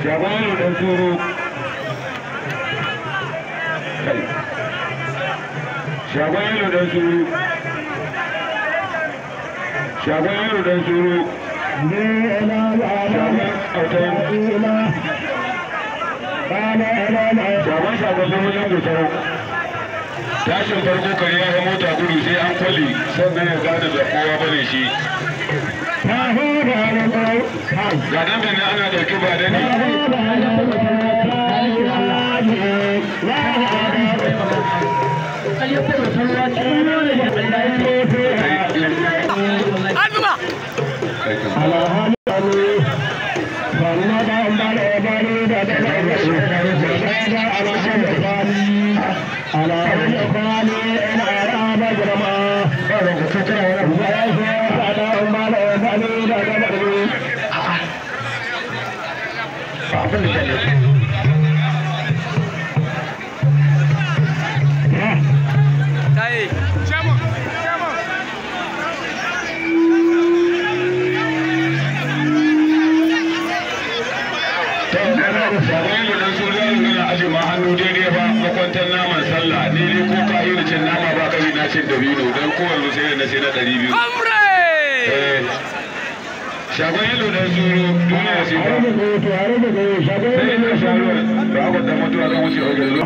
shagon dan turo shagon dan turo shagon dan turo shagon autan shagon shagon lamarin gusau tashin farko kare ya mota gudu sai an kwale sannan ya gane da kowa bane shi ga dan bane ana dauki ba da ne hannu daidai ba makwantar naman sallah ne ne ko ka yi cin nama ba ka yi na cin dabino don kowanne sai da na sai na ɗari biyu. shagon yalo da zuru duniya sai ba sai ina sharuwa ba a kwanta mutuwa zan wuce wajen zuwa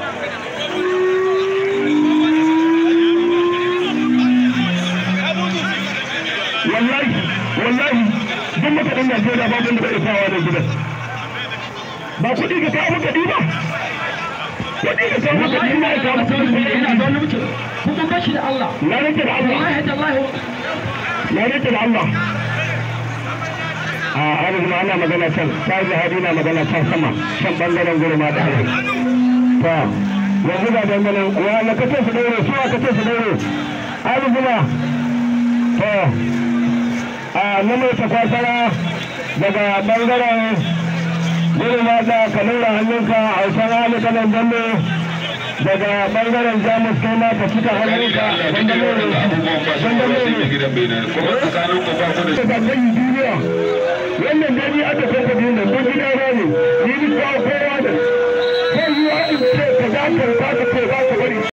wallahi wallahi duk makaɗin Najeriya babu wanda bai isawa da gidan ba kuɗi ka kawo makaɗi ba kuɗi ka kawo makaɗi ba ya kawo makaɗi ina da wani mutum kuma bashi da Allah na rike da Allah wallahi tallahi na rike da Allah a arziki ana magana can ta jihadi na magana can sama can bangaren gurma da hari ta yanzu ga dangane wa na kace su daure su a kace su daure arziki na to a na mai takwasara daga bangaren gurma da ka nuna hannunka a hausan hali kanan dambe daga bangaren jamus kai ma ka cika hannunka abubuwan ba su ba sai mai gidan bai nan kuma tsakanin ku ba ku da da gani duniya wannan gani aka kai ka duniya don gida ba ne ni ni kawo kowa da kai yi wa in ce ka za ka ba ka kai za ka bari